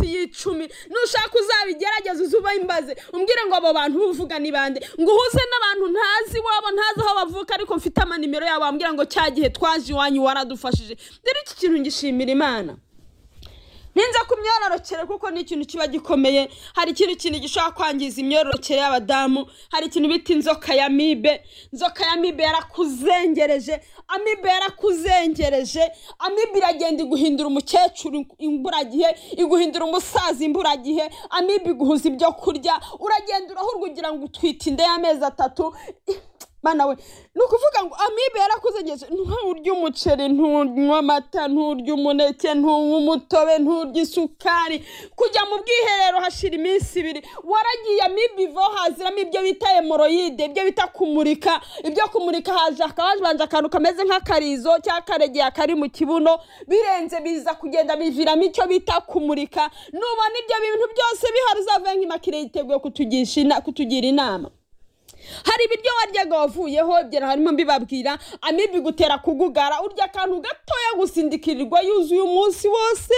icumi nushaka uzabigerageze uze imbaze umbwire ngo abo bantu uvuga ni bande ngo uhuze n'abantu ntazi iwabo ntazi aho bavuka ariko mfite amanimero yabo wambwira ngo cya gihe twaje iwanyu waradufashije rero iki kintu ngishimira imana ninza ku myororokere kuko ni ikintu kiba gikomeye hari ikintu kintu gishobora kwangiza imyororokere y'abadamu hari ikintu bita inzoka ya mibe inzoka ya mibe yarakuzengereje amibe yarakuzengereje amibe iragenda iguhindura umukecuru imburagihe iguhindura umusaza imburagihe amibe iguhuza ibyo kurya uragenda urahurwa ugira ngo utwite inda y'amezi atatu bana we ni ukuvuga ngo amibe yarakuzengeje nturya umuceri ntunywa amata nturya umuneke ntunywa umutobe nturya isukari kujya mu bwiherero hashira iminsi ibiri waragiye amibe ivaho haziramo ibyo bita hemoroyide ibyo bita kumurika ibyo kumurika haje hakabanje akantu kameze nk'akarizo cyangwa akaregeye kari mu kibuno birenze biza kugenda biviramo icyo bita kumurika nubona ibyo bintu byose bihari uzavuye nk'imakire yiteguye kutugisha ina- kutugira inama hari ibiryo waryaga wavuyeho byera harimo mbibabwira amibi gutera kugugara urya akantu gatoya gusindikirirwa yuzuye umunsi wose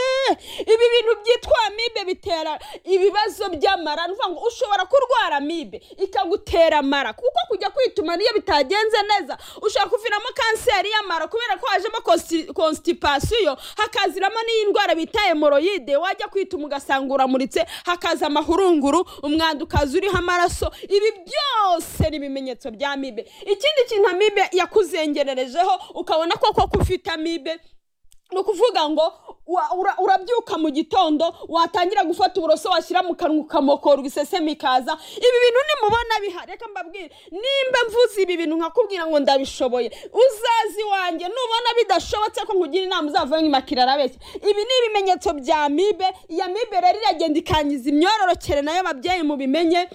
ibi bintu byitwa amibe bitera ibibazo by'amara ni ukuvuga ngo ushobora kurwara amibe ikagutera amara kuko kujya kwituma niyo bitagenze neza ushobora kuviramo kanseri y'amara kubera ko hajemo konsti- konstipasiyo hakaziramo n'iyi ndwara bita hemoroyide wajya kwituma ugasanga uramuritse hakaza amahurunguru umwanda ukaza uriho amaraso ibi byose ni ibimenyetso bya amibe ikindi kintu amibe yakuzengererejeho ukabona ko koko ufite amibe ni ukuvuga ngo wa- ura- urabyuka mu gitondo watangira gufata uburoso washyira mu kanwa ukamokorwa isesemi ikaza ibi bintu nimubona bihari reka mbabwire nimba mvuze ibi bintu nkakubwira ngo ndabishoboye uzaze iwanjye nubona bidashobotse ko nkugira inama uzavuye nk'imakira arabeshya ibi ni ibimenyetso bya mibe iya mibe rero iragenda ikangiza imyororokere nayo ababyeyi mubimenye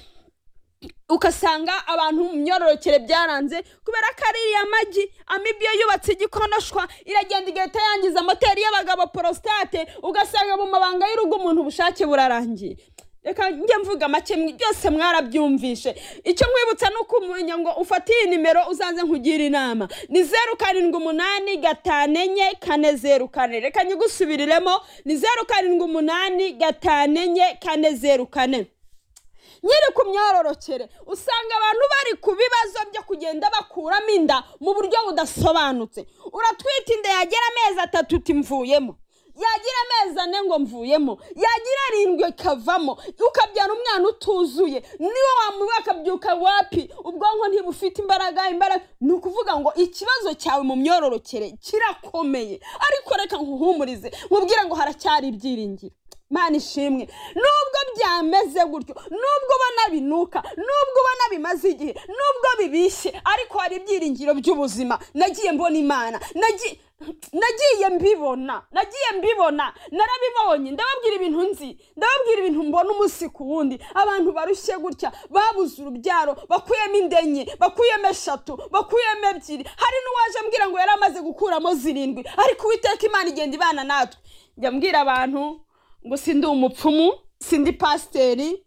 ugasanga abantu mu myororokere byaranze kubera ko ari iriya magi amibi iyo yubatse igikonoshwa iragenda igahita yangiza moteri y'abagabo porositate ugasanga mu mabanga y'urugo umuntu ubushake burarangiye reka njye mvuga make mwe- byose mwarabyumvishe icyo nkwibutsa ni ukumenya ngo ufate iyi nimero uzaze nkugire inama ni zeru karindwi umunani gatanu enye kane zeru kane reka nyigusubiriremo ni zeru karindwi umunani gatanu enye kane zeru kane nyiri ku myororokere usanga abantu bari ku bibazo byo kugenda bakuramo inda mu buryo budasobanutse uratwita inda yagira amezi atatu uti mvuyemo yagira amezi ane ngo mvuyemo yagira arindwi ikavamo ukabyara umwana utuzuye niwe wamuba akabyuka wapi ubwonko ntibufite imbaraga imbaraga ni ukuvuga ngo ikibazo cyawe mu myororokere kirakomeye ariko reka nkuhumurize nkubwire ngo haracyari ibyiringiro mana ishimwe nubwo byameze gutyo nubwo ubona binuka nubwo ubona bimaze igihe nubwo bibishye ariko hari ibyiringiro by'ubuzima nagiye mbona imana nagi- nagiye mbibona nagiye mbibona narabibonye ndababwira ibintu nzi ndababwira ibintu mbona umunsi ku wundi abantu barushye gutya babuze urubyaro bakuyemo inda enye bakuyemo eshatu bakuyemo ebyiri hari n'uwaje ambwira ngo yari amaze gukuramo zirindwi ariko uwiteka imana igenda ibana natwe njya mbwira abantu ngo sindi umupfumu sindi pasiteri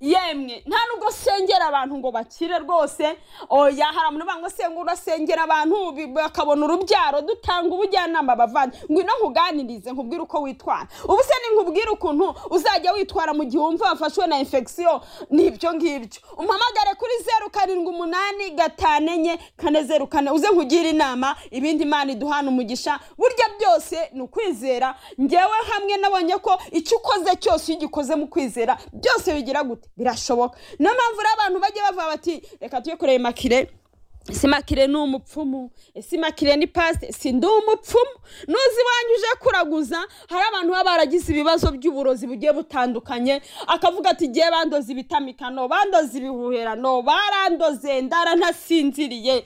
yemwe nta nubwo sengera abantu ngo bakire rwose oya hari abantu banga ngo urasengera abantu bi- bakabona urubyaro dutanga ubujyanama bavanye ngwino nkuganirize nkubwire uko witwara ubu se nkubwire ukuntu uzajya witwara mu gihe wumva wafashwe na infection ni ibyo ngibyo umpamagare kuri zeru karindwi umunani gatanu enye kane zeru kane uze nkugire inama ibindi imana iduhana umugisha burya byose ni ukwizera ngewe hamwe nabonye ko icyo ukoze cyose iyo ugikoze mu kwizera byose bigira gute birashoboka niyo mpamvu rero abantu bajya bavuga bati reka tujye kureba makire ese makire ni umupfumu ese makire ni pasite si ndi umupfumu nuzi iwanyu uje kuraguza hari abantu baba baragize ibibazo by'uburozi bugiye butandukanye akavuga ati ngiye bandoze ibitamikano bandoze ibihuherano barandoze ndara ntasinziriye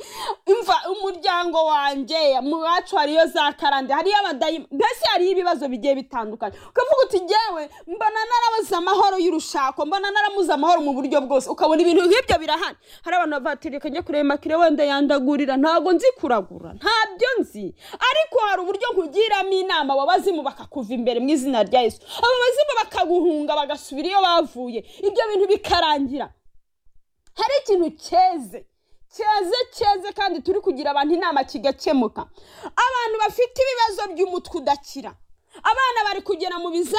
imva umuryango wanjye mu wacu hariyo za karande hariyo abadayimu mbese hariyo ibibazo bigiye bitandukanye ukavuga uti ngewe mbona narabuze amahoro y'urushako mbona naramuze amahoro mu buryo bwose ukabona ibintu nk'ibyo birahana hari abantu babatereka njya kureba makire wenda yandagurira ntabwo nzi kuragura ntabyo nzi ariko hari uburyo nkugiramo inama abo bazimu bakakuva imbere mu izina rya yesu abo bazimu bakaguhunga bagasubira iyo bavuye ibyo bintu bikarangira hari ikintu cyeze cyeze cyeze kandi turi kugira abantu inama kigakemuka abantu bafite ibibazo by'umutwe udakira abana bari kugera mu biza